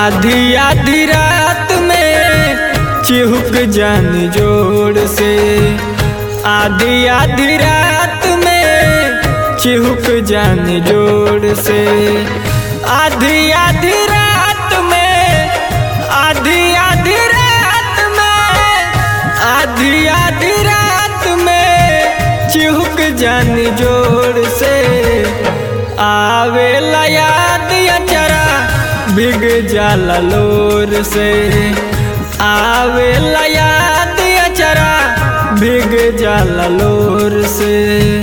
आधी आधी रात में चिहुक जान जोड़ से आधी आधी रात में चिहुक जान जोड़ से आधी आधी रात में आधी आधी रात में आधी आधी रात में चिहुक जान जोड़ से आवे याद अचरा बिग जाला लोर से आवे याद अचरा बिग जाला लोर से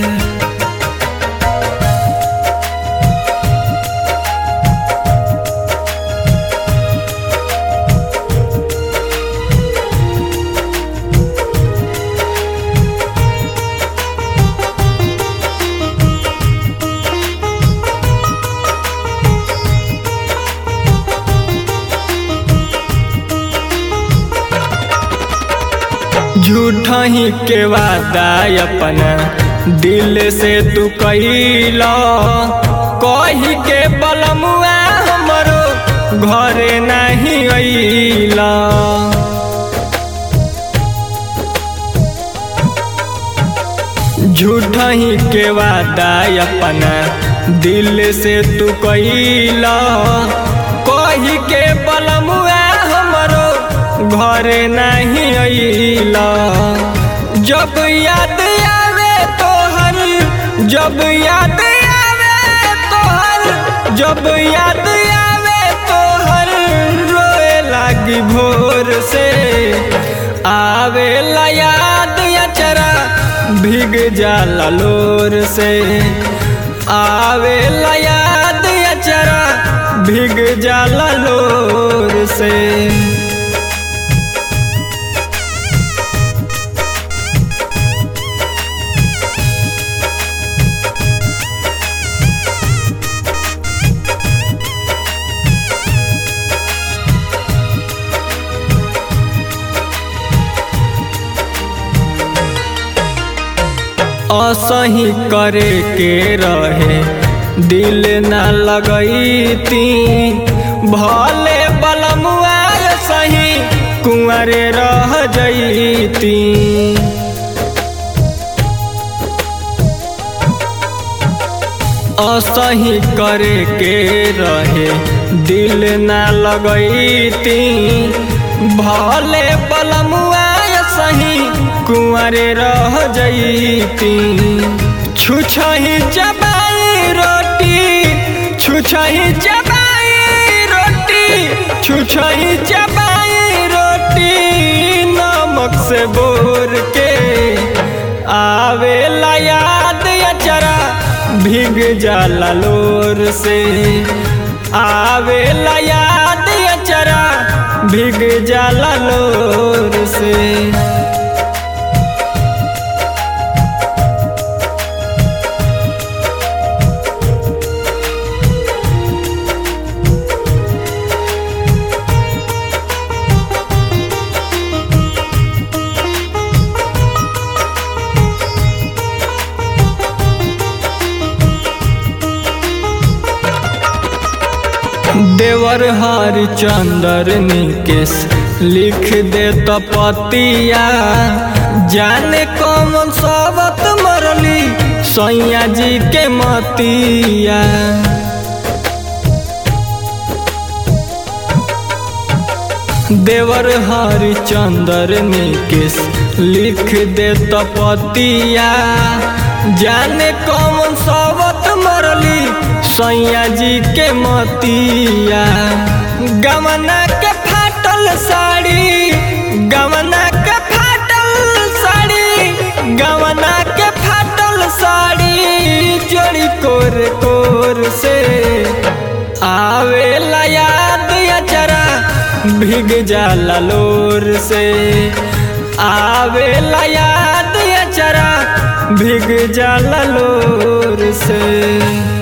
झूठा ही के वादा अपना दिल से तू कैला कही के बलमुआ हमरो घरे नहीं अइला झूठा ही के वादा अपना दिल से तू कैला कही के बलमुआ हमरो घरे नहीं अइला जब याद आवे तोहर जब याद आवे तोहर जब याद आवे तोहर रोए लागी भोर से आवे याद अचरा भीग जाला लोर से आवे याद अचरा भीग जाला लोर से असही करे के रहे दिल न लगैती भले बलमुआ सही कुंवरे रह जैती असही करे के रहे दिल न लगैती भले बलमुआ सही कुंवरे रह जैती छुछही चबाई रोटी छुछही चबाई रोटी छुछही चबाई रोटी नमक से बोर के आवे याद अचरा भीग जाला लोर से आवे याद अचरा भीग जाला लोर से देवर हरिचंदर निकेश लिख दे तपतिया जाने कौन सबत मरली सैया जी के मतिया देवर हरिचंदर निकेश लिख दे तपतिया जाने कौन सबत मरली सैया जी के मतिया गमना के फाटल साड़ी गमना के फाटल साड़ी गमना के फाटल साड़ी जोड़ी कोर कोर से आवे याद अचरा भीग जाला लोर से आवे याद अचरा भीग जाला लोर से